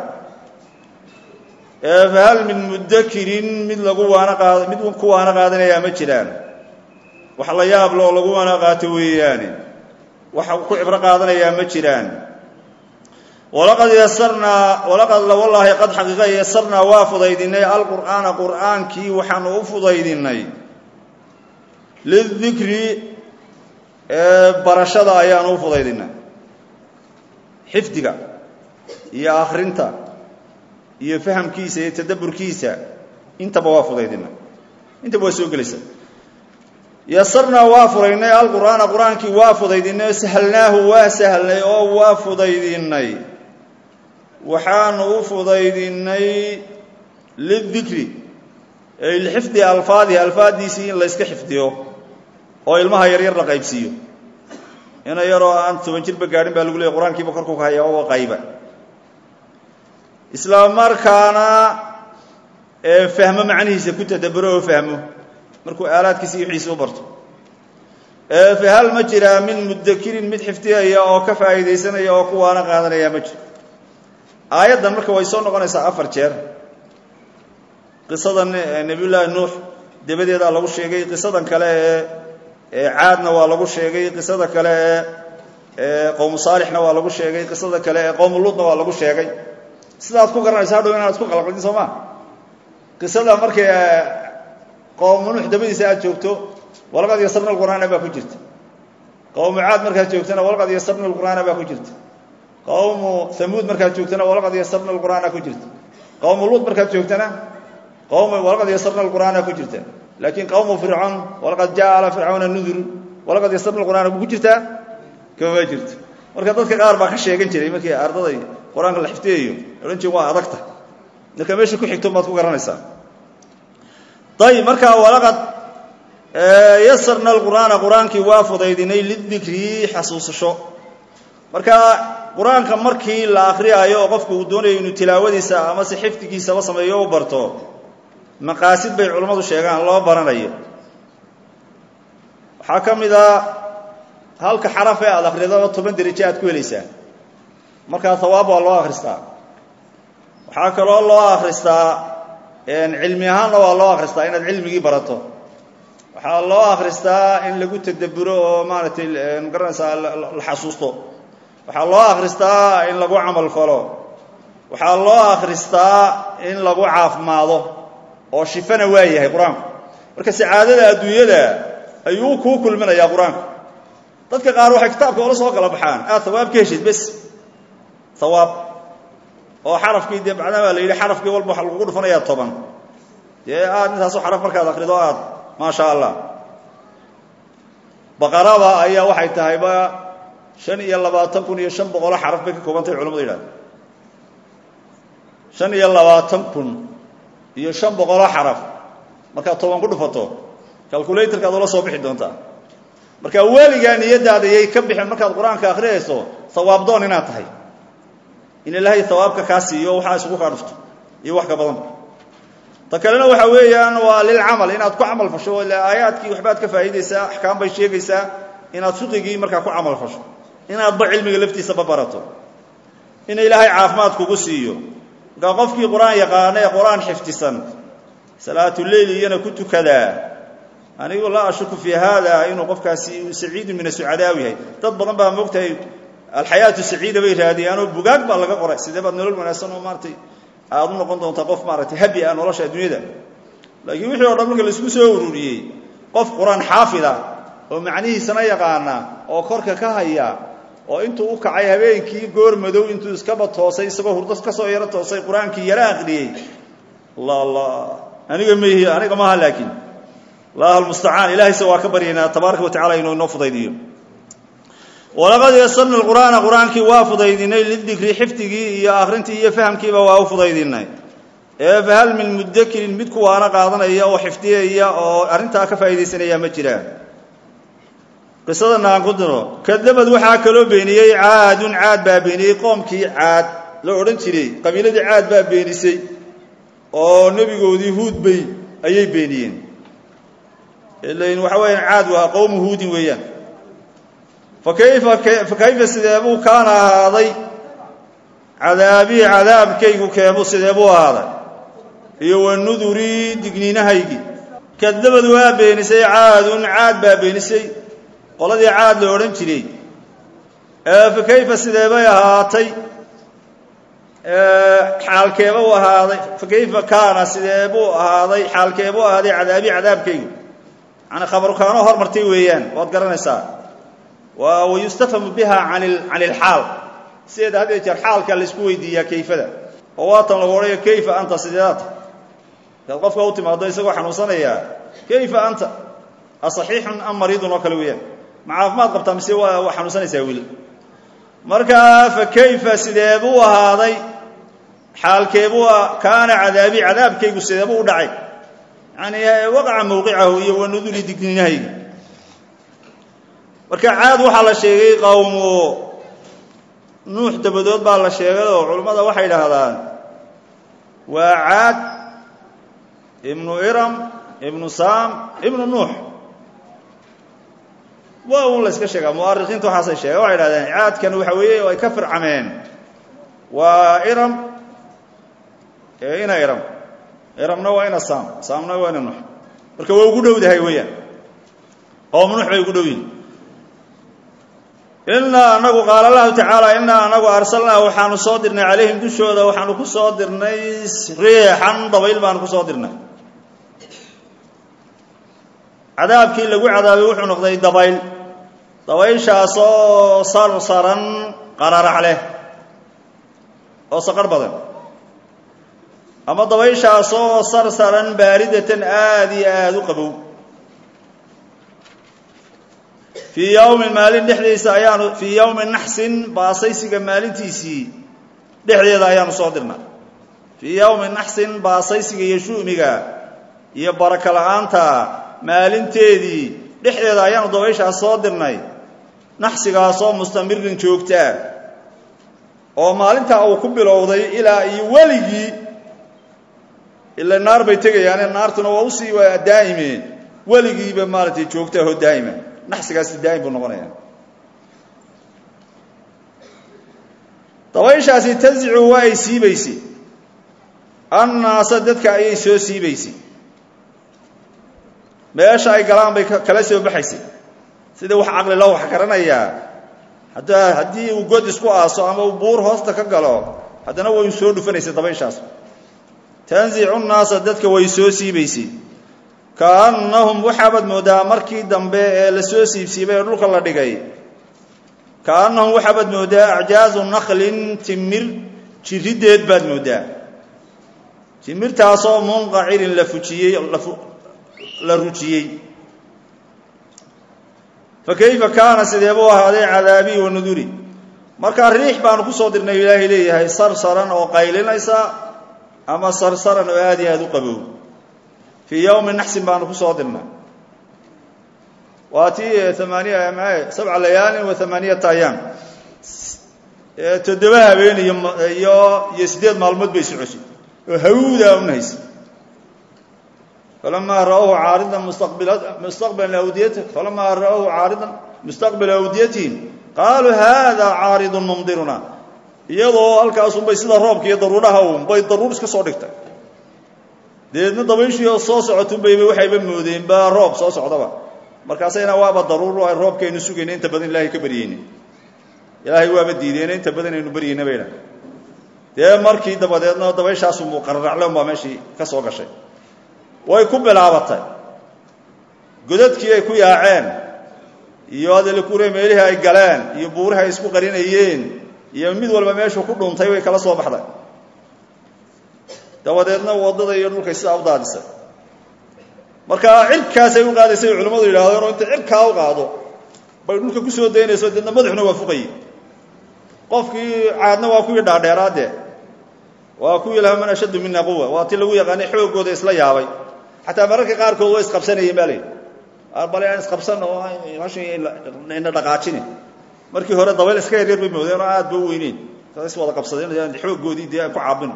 fahal min mudakirin mid lagu waana qaad mid ku waana qaadanayaa ma jiraan wax la yaab le oo lagu waana qaato weeyaane wax ku cibro qaadanayaa ma jiraan walaqad yasarnaa walaqad wallaahi qad xaqiiqa yasarnaa waa fudaydinay alqur'aana qur'aankii waxaanu u fudaydinay lidikri barashada ayaanu u fudaydinay xifdiga iyo akhrinta iyo fahamkiisa iyo tadabburkiisa intaba waa fudaydina intaba waa soo gelaysa yasarnaa waa fudaydnay alqur'aana qur-aankii waa fudaydinay oo sahalnaahu waa sahlnay oo waa fudaydinay waxaanu u fudaydinay lidikri ay lixifdi alfaadihi alfaaddiisii in layska xifdiyo oo ilmaha yaryar la qaybsiiyo ina yaroo aan toban jirba gaadhin baa lagu leeyay qur-aankiiba korku ka haya oo qayba isla markaana fahmo macnihiisa ku tadaburo oo fahmo markuu aalaadkiisa iyo wixiisa u barto fahal ma jiraa min mudakirin mid xifdiyaya oo ka faa'iidaysanaya oo kuwaana qaadanaya ma jiro aayaddan marka way soo noqonaysaa afar jeer qisada nebiyullaahi nuux dabadeedaa lagu sheegay qisadan kale ee caadna waa lagu sheegay qisada kale ee qowmu saalixna waa lagu sheegay qisada kale ee qowmu luudna waa lagu sheegay sidaad ku garanaysa hadhow inaad isku qalqaldin soo ma qisada markay qowmu nuux dabadiisa aad joogto walaqad yasarna alqur'aana baa ku jirta qowmu caad markaad joogtana walaqad yasarna alqur'aana baa ku jirta qowmu hamuud markaad joogtana walaqad yasarna alqur'aana ku jirta qowmu luud markaad joogtana qowmu walaqad yasarna alqur'aana ku jirta laakiin qowmu fircoon walaqad jaa ala fircauna nudur walaqad yasarna alqur'aana ku jirtaa kama jirto marka dadka qaar baa ka sheegan jiray markii ardaday qur-aanka la xifdiyayo odhan jire waa adagta marka meesha ku xigto baad ku garanaysaa ayib marka walaqad yasarna alqur'aana qur-aankii waa fudaydinay lidikri xasuusasho marka qur-aanka markii la akhriyaayo oo qofku uu doonayo inuu tilaawadiisa ama se xifdigiisaba sameeyo u barto maqaasid bay culammadu sheegaan loo baranayo waxaa ka mid a halka xaraf ee aada akridaba toban derajo aad ku helaysaa markaa hawaab waa loo akhristaa waxaa kaloo loo akhristaa cilmi ahaanna waa loo akhristaa inaad cilmigii barato waxaa loo akhristaa in lagu tadabburo oo maaragtay magaranaysaa la xasuusto waxaa loo akhristaa in lagu camal falo waxaa loo akhristaa in lagu caafimaado oo shifana waa yahay qur-aanku marka sacaadada adduunyada ayuu kuu kulminayaa qur-aanku dadka qaar waxay kitaabka ola soo kala baxaan aad hawaab ka heshid bes hawaab oo xarafkii dee macnaha baa la yidhi xarafkii walba waxa lagugu dhufanayaa toban dee aad intaasoo xaraf markaad akrido aad maasha allah baqarada ayaa waxay tahayba shan iyo labaatan kun iyo shan boqolo xaraf bay ka koobantahay culamadu yidhahda shan iyo labaatan kun iyo shan boqolo xaraf markaad toban ku dhufato calculatorkaad ula soo bixi doontaa marka weligaa niyadaada yay ka bixin markaad qur-aanka akhriyayso hawaab doon inaad tahay in ilaahay hawaabka kaa siiyo waxaa isugu kaa dhufto iyo wax ka badanba ta kalena waxa weeyaan waa lilcamal inaad ku camal fasho ila aayaadkii waxbaad ka faa'iidaysaa axkaam bay sheegaysaa inaad fiqigii markaa ku camal fasho inaadba cilmiga laftiisaba barato in ilaahay caafimaad kugu siiyo markaa qofkii qur-aan yaqaana ee qur-aan xifdisan salaatuleyl iyana ku tukadaa anigu laa ashuku fii haada inuu qofkaasi saciidu min asucadaaw yahay dad badan baa moogtahay alxayaatu saciida bay raadiyaanoo bugaag baa laga qoray sidee baad nolol wanaagsan oo maaratay aada u noqon doontaa qof maaratay habi ah nolosha adduunyada laakiin wixii o dhan marka laisku soo ururiyey qof qur-aan xaafida oo macnihiisana yaqaana oo korka ka haya oo intuu u kacay habeenkii goor madow intuu iskaba toosay isagoo hurdo kasoo yaro toosay qur-aankii yaro aqriyey allah allah aniga maihi aniga maaha laakiin allah almustacaan ilahayse waa ka baryaynaa tabaaraka wa tacala inuu inoo fudaydiyo walaqad yasarna qur'aana qur-aankii waa fudaydinay lidikri xifdigii iyo akhrintii iyo fahamkiiba waa u fudaydinay ee fahal min mudakirin mid kuwaana qaadanaya oo xifdiyaya oo arrintaa ka faa'iidaysanaya ma jiraan qisadana aan ku diro kadabad waxaa kaloo beeniyey caadun caad baa beeniyey qoomkii caad la odhan jiray qabiiladii caad baa beenisay oo nebigoodii huud bay ayay beeniyeen ilain waxa weeyaan caad waa qowmu huudin weeyaan fakayfa fakayfa sideebuu kaana ahaaday cadaabii cadaabkaygu keebuu sideebuu ahaaday iyo wanudurii digniinahaygii kadabad waa beenisay caadun caad baa beenisay qoladii caad la odhan jiray fakayfa sideebay ahaatay xaalkeeba u ahaaday fakayfa kaana sideebuu ahaaday xaalkeebuu ahaaday cadaabii cadaabkaygu yani khabaru kaanoo hormartay weeyaan waad garanaysaa wayustafhamu biha can ilxaal sideeda had jeer xaalka laysku weydiiyaa kayfada oo waatan lagu odhaya kayfa anta sideedata markaad qofka u timaado isagoo xanuunsanaya kayfa anta asaxiixun am mariidun oo kale weeyaan ma caafimaad qabtaa mise waa xanuunsanaysaa weli markaa fa kayfa sideebuu ahaaday xaalkeebuu kaana cadaabi cadaabkaygu sideebuu u dhacay yani waqaca mawqicahu iyo wanuduli digninahayga marka caad waxaa la sheegay qowmu nuux dabadood baa la sheegay oo culammada waxay idhaahdaan waa caad ibnu iram ibnu saam ibnu nuux waa un la yska sheegaa mu'arikiinta waxaasay sheegen waxay idhahdeen caadkan waxa weeye ay ka fircameen waa iram ina iram iramna waa ina saam saamna waa ina nuux marka waa ugu dhowdahay weeyaan qowmu nuux bay ugu dhow yihin inaa anagu qaala allahu tacaala inaa anagu arsalnaa waxaanu soo dirnay calayhim dushooda waxaanu ku soo dirnay riixan dabayl baanu ku soo dirnay cadaabkii lagu cadaabay wuxuu noqday dabayl dabayshaasoo sarsaran qararax leh oo saqarh badan ama dabayshaasoo sarsaran baaridatan aada iyo aada u qabow fii yowmin maalin dhexdiisa ayaanu fii yowmi naxsin baasaysiga maalintiisii dhexdeeda ayaanu soo dirnay fii yowmi naxsin baasaysiga iyo shu'miga iyo baraka la-aanta maalinteedii dhexdeeda ayaanu dabayshaas soo dirnay naxsigaasoo mustamirin joogtaa oo maalintaa uu ku bilowday ilaa iyo weligii ila naar bay tegayaane naartuna waa usii waa daa'ime weligiiba maaratay joogtaahoo daa'ima naxsigaasi daa'im buu noqonaya dabayshaasi tanzicu waa ay siibaysay annaasa dadka ayay soo siibaysay meesha ay galaan bay kala soo baxaysay sida wax caqli loo wax garanayaa hadda haddii uu god isku aaso ama uu buur hoosta ka galo haddana way soo dhufanaysay dabayshaas tanzicu nnaasa dadka way soo siibaysay kaannahum waxaabaad moodaa markii dambe ee la soo siibsiibay ee dhulka la dhigay kaannahum waxaabaad moodaa acjaazu naklin timir jiriddeed baad moodaa timirtaasoo munqacirin la fujiyey la rujiyey fa kayfa kaana sidee buu ahaaday cadaabii wa nuduri markaa riix baanu ku soo dirnay ilaahay leeyahay sarsaran oo qaylinaysa ama sarsaran oo aad iyo aada u qabow fii yowmi naxsin baanu ku soo dirnay waa tii amaaniya ma sabca layaalin wa amaaniyata ayaam toddoba habeen iyo iyo iyo siddeed maalmood bay socosay oo hawdaa unahaysa falamaa ra'awhu caaridan mustaqbila awdiyat falamaa ra'awhu caaridan mustaqbila awdiyatihim qaaluu hada caaridun mumdiruna iyadoo halkaasunbay sida roobka iyo daruuraha un bay daruur iska soo dhigtay dabeedna dabayshii oo soo socotunbayba waxayba moodeen baa roob soo socdaba markaasayna waaba daruur ay roobkaynu sugayna inta badan ilaahay ka baryeyna ilaahay waaba diideyna inta badan aynu baryeyna bayna dee markii dabadeedna dabayshaasu muqararacloon baa meeshii ka soo gashay way ku bilaabatay godadkii ay ku yaaceen iyo adelkure meelihii ay galeen iyo buurihi ay isku qarinayeen iyo mid walba meeshuu ku dhuntay way kala soo baxday dabadeedna waddada iyo dhulkay sidaa u daadisay marka cirkaasay u qaadaysay culimmadu yidhahdeen oo intay cirkaa u qaado bay dhulka ku soo daynayso deedna madaxuna waa fuqayey qofkii caadna waa kuwii dhaadheeraadee waa kuwii laha man ashaddu mina quwa waa ti lagu yaqaanay xooggooda isla yaabay xataa mararka qaarkood way isqabsanayeen baa layidhi bale aan isqabsan oo ina dhaqaajini markii hore dabayl iska yaryar bay moodeen oo aad ba u weyneyn is wada qabsadeen xooggoodii dee aan ku caabin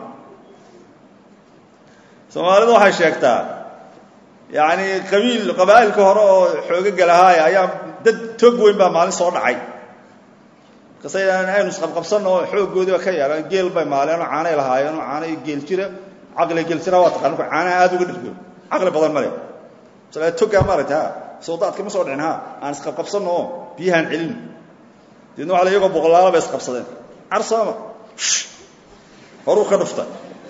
soomaalidu waxay sheegtaa yacni qabiil qabaa'ilka hore oo xoogaga lahaaya ayaa dad tog weyn baa maalin soo dhacay markaasa aynu isqabqabsanno oo xooggoodiiba ka yeelaan geel bay maaleen oo caanay lahaayeen oo caanay geel jira caqli geel jira waa taqaan marka caanaha aad uga dhirgo caqli badan male masala togaa maaragta ha sawdaadka ma soo dhicin ha aan isqabqabsanno oo biyahaan celin deedna waxa la iyagoo boqolaala bay isqabsadeen carsooma horuu ka dhufta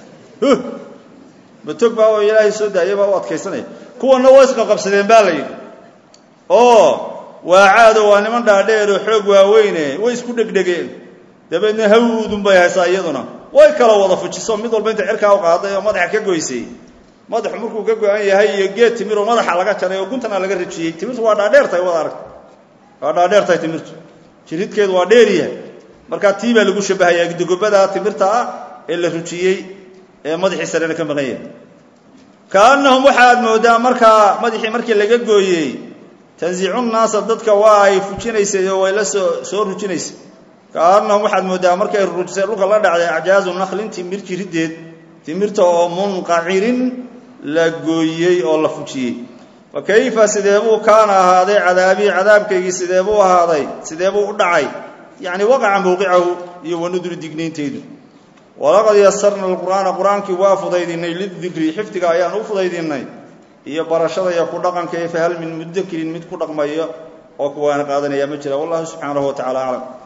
matog baa oo ilaahay soo daayay baa u adkaysanaya kuwanna way isqabqabsadeen baa la yidhi oo waa caado waa niman dhaadheer oo xoog waaweyne way isku dhegdhegeen dabeedna hawdun bay haysaa iyaduna way kala wada fujiso mid walba inta cirkaa u qaaday oo madaxa ka goysay madaxu markuu ka go-an yahay iyo geed timir oo madaxa laga jaray oo guntana laga rajiyey timirtu waa dhaadheertahay wada aragta waa dhaadheertahay timirtu jiridkeedu waa dheeryahay markaa tii baa lagu shabahayaa dogobada timirta ah ee la rujiyey ee madaxii sarena ka maqan yahay kaannahum waxaad moodaa markaa madaxii markii laga gooyey tanzicu nnaasa dadka waa ay fujinaysay oo way la soo soo rujinaysay kaannahum waxaad moodaa markay rujisay dhulka la dhacday acjaazu naklin timir jiriddeed timirta oo munqacirin la gooyey oo la fujiyey fa kayfa sidee buu kaana ahaaday cadaabii cadaabkaygii sidee buu ahaaday sidee buu u dhacay yacni waqaca mowqicahu iyo wanuduri digniintaydu walaqad yasarna alqur'aana qur-aankii waa fudaydinay lidikri xifdiga ayaan u fudaydinay iyo barashada iyo ku dhaqanka fahal min mudakirin mid ku dhaqmayo oo kuwaana qaadanaya ma jira wallahu subxaanahu wa tacala aclam